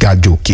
àjò òkè.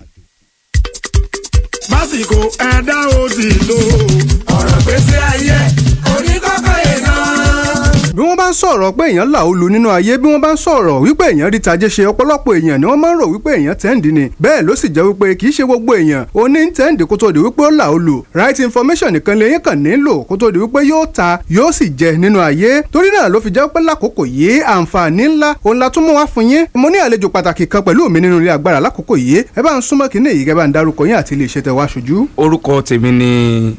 básìkò ẹ̀dá ó sì lò ọ̀rọ̀ gbèsè ayé oníkọ́kọ́ yẹn náà. bí wọ́n bá ń sọ̀rọ̀ pé èèyàn là ó lu nínú ayé bí wọ́n bá ń sọ̀rọ̀ wípé èèyàn rí tajé ṣe ọ̀pọ̀lọpọ̀ èèyàn ni wọ́n máa ń rò wípé èèyàn tẹ́ǹdì ni bẹ́ẹ̀ ló sì jẹ́ wípé kì í ṣe gbogbo èèyàn ó ní tẹ́ǹdì kó tó di wípé ó là ó lu right information nìkan lèyìn kàn nílò kó tó di wípé yóò ta yóò sì jẹ nínú ayé torí náà ló fi jẹ́ pé lákòókò yìí àǹfààní ńlá òun la tún mú wá fún yín mo ní àlejò pàtàkì kan pẹ̀lú mi nínú ilé agbára lákòókò yìí ẹ bá ń súnmọ́ kínní yìí kẹ́ bá ń darúkọ yín àti ilé iṣẹ́ tẹ wá ṣojú. orúkọ tèmi ni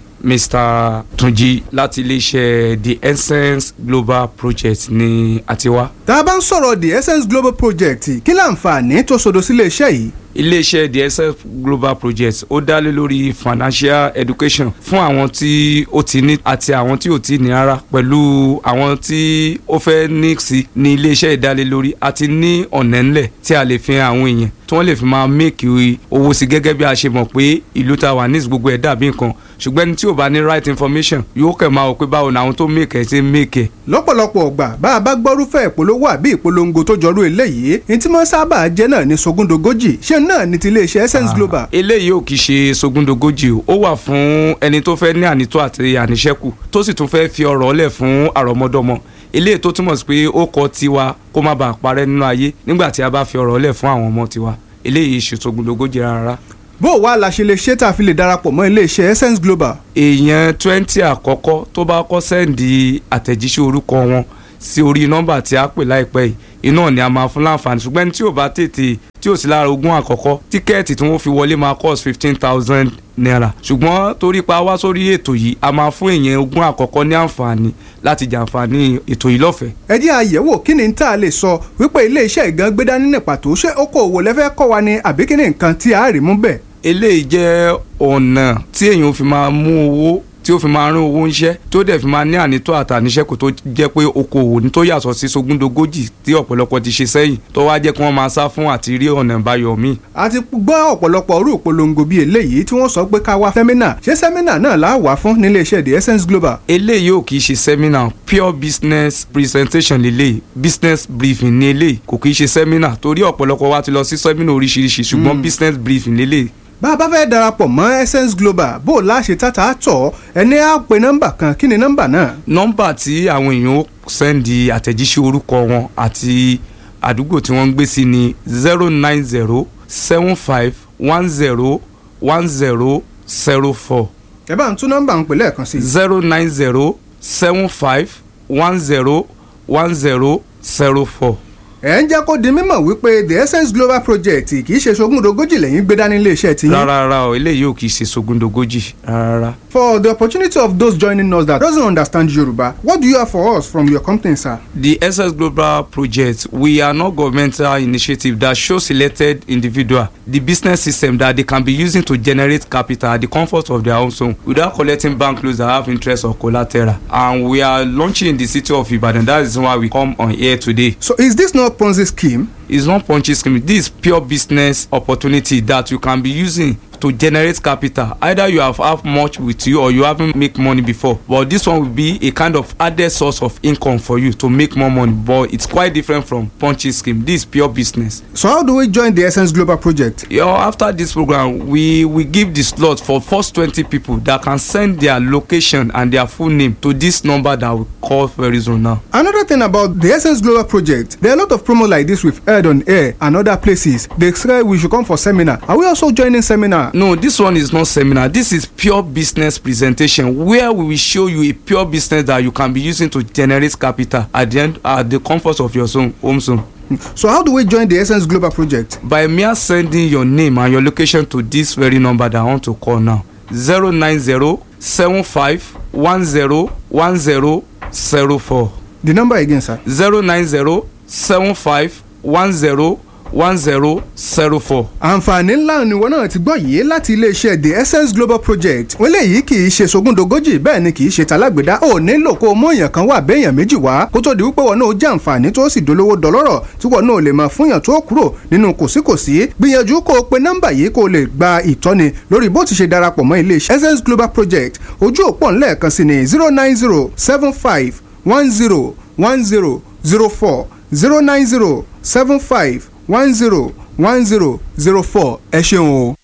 mr tunji láti iléeṣẹ́ the essence global project ní àtiwá. tá a bá ń sọ̀rọ̀ the essence global project kí láǹfààní tó sodo sílé iṣẹ́ yìí iléeṣẹ́ the essence global project ó dá lé lórí financial education fún àwọn tí ó ti ní àti àwọn tí ò ti ní rárá pẹ̀lú àwọn tí ó fẹ́ ní sí ní iléeṣẹ́ ìdálé lórí àti ní ọ̀nà ńlẹ̀ tí a lè fi hàn àwọn èèyàn tí wọ́n lè fi máa make owó sí gẹ́gẹ́ bí a ṣe mọ̀ pé ìlú ta wà ní gbogbo ẹ̀ dàbí nǹkan ṣùgbọ́n ẹni tí ò bá ní right information yóò kẹ̀ máa wò pé báwo ni àwọn tó make ẹ̀ ṣe make ẹ̀. lọ́pọ̀lọpọ̀ ọgbà bá a bá gbọ́rúfẹ́ ìpolówó àbí ìpolongo tó jọrú eléyìí ní tí wọ́n sábà jẹ́ náà ní sogúndogójì ṣé náà ní ti iléeṣẹ́ essence global. eléyìí ò kì í ṣe sogúndogójì o ó wà fún ẹni tó fẹ́ ní ànító àti àníṣẹ́kù tó sì tún fẹ́ fi ọ̀rọ̀ ọ̀lẹ̀ fún àrọ́mọdọ́mọ eléyìí tó túmọ̀ sí pé ó kọ́ tiwa kó má bàa parẹ́ nínú ayé nígbà tí a bá fi ọ̀rọ̀ ọ̀lẹ̀ fún àwọn ọmọ tiwa eléyìí ṣe sogúndogójì rárá bó o wá la ṣe lè ṣe tá a fi lè darapọ̀ mọ́ iléeṣẹ́ essence global. èèyàn twenty àkọ́kọ́ tó bá kọ́ sẹ́ǹdì àtẹ̀jíṣẹ́ orúkọ wọn sí orí nọ́mbà tí a pè láìpẹ́ yìí iná ni a máa fún láǹfààní ṣùgbọ́n ẹni tí ò bá tètè tí ò sí lára ogún àkọ́kọ́ tíkẹ́ẹ̀tì tí wọ́n fi wọlé máa cost fifteen thousand naira ṣùgbọ́n torí pa wá sórí ètò yìí a máa fún èèyàn ogún àkọ́kọ́ ní àǹfààní láti jàǹfààní ètò yìí lọ́fẹ̀ẹ́. ẹ jẹ́ àyẹ̀wò kí ni tá a lè sọ wípé ilé iṣẹ́ ìgan gbé dání ní pàtó ṣé okòòwò lẹ́fẹ́ kọ́ wa ni àbí kí ni nǹkan tí a rí mú bẹ́ẹ̀ eléyìí jẹ́ ọ̀nà tí èèyàn fi máa mú owó tí ó fi máa rán owó ńṣẹ́ tí ó dẹ̀ fi máa ní ànító àtàníṣẹ́kù tó jẹ́ pé okòwò ní tó yàtọ̀ sí sogúndogójì tí ọ̀pọ̀lọpọ̀ ti ṣe sẹ́yìn tó wá jẹ́ kí wọ́n máa sá fún àti rí ọ̀nà ìbáyọ̀ míì. a ti gbọ́ ọ̀pọ̀lọpọ̀ orú ìpolongo bíi eléyìí tí wọ́n sọ pé ká wá sẹ́mínà ṣé sẹ́mínà náà là á wà fún nílé iṣẹ́ the essence global. eléyìí ò kì í ṣe sẹ́mínà pure business presentation lélẹ́yìí business briefing ní eléyìí kò kì í ṣe sẹ́mínà torí ọ̀pọ̀lọpọ̀ wa ti lọ sí sẹ́mínà oríṣiríṣi ṣùgbọ́n business briefing lélẹ́yìí bá a bá fẹ́ darapọ̀ mọ́ essence global bó o láṣẹ tata tọ̀ ẹni á pe nọ́mbà kan kí ni nọ́mbà náà. nọ́mbà tí àwọn èèyàn ó sẹ́ndì àtẹ̀jíṣẹ́ orúkọ wọn àti àdúgbò tí wọ́n ń gbé sí ni zero nine zero seven five one zero one zero zero four. ẹ bá ń tún nọ́mbà ń pè lẹ́ẹ̀kan sí. zero nine zero seven five one zero one zero zero four ẹ ń jẹ́ kó di mímọ̀ wípé the essence global project kì í ṣe sogúndogójì lẹ́yìn gbé dání iléeṣẹ́ ti yín. rárá rárá o eléyìí ò kì í ṣe sogúndogójì rárá. for the opportunity of those joining us that doesn't understand Yoruba what do you have for us from your company sir. the essence global project we are not governmental initiative that show selected individual the business system that they can be using to generate capital at the comfort of their own home without collecting bank loans that have interest or collateral and we are launching in the city of Ibadan that is why we come on here today. so is this not Ponzi scheme. It's not Ponzi scheme. This is pure business opportunity that you can be using to generate capital. Either you have have much with you or you haven't make money before. But this one will be a kind of added source of income for you to make more money. But it's quite different from Ponzi scheme. This is pure business. so how do we join the essence global project. You know, after this program, we we give the slot for first twenty people that can send their location and their full name to this number that we call very soon now. Another thing about the Essence Global project, there are a lot of promos like this we've heard on air and other places. They say we should come for seminar. Are we also joining seminar? No, this one is not seminar. This is pure business presentation where we will show you a pure business that you can be using to generate capital at the end at the comfort of your zone, home zone. So how do we join the Essence Global project? By mere sending your name and your location to this very number that I want to call now. zero nine zero seven five one zero one zero zero four The number again, sir. zero nine zero seven five one zero one zero zero four. àǹfààní ńlá ni wọn náà ti gbọ́ yìí láti iléeṣẹ́ the essence global project wọ́n léyìí kì í ṣe sogúndogójì bẹ́ẹ̀ ni kì í ṣe talágbèdá ò nílò kó o mú èèyàn kan wà béèyàn méjì wá kó tó di wípé wọn náà jẹ́ àǹfààní tó sì dolówó dọlọ́rọ̀ tí wọn náà lè máa fúnyàn tó kúrò nínú kòsíkòsí gbìyànjú kó o pe nọ́mbà yìí kó o lè gba ìtọ́ni lórí bó ti ṣe darapọ̀ mọ́ iléeṣẹ́ essence global project ojú òpó ńlẹ̀ẹ̀kan sí ni zero nine zero seven five one zero one zero zero four zero nine zero seven five one zero one zero zero four ẹ ṣeun o.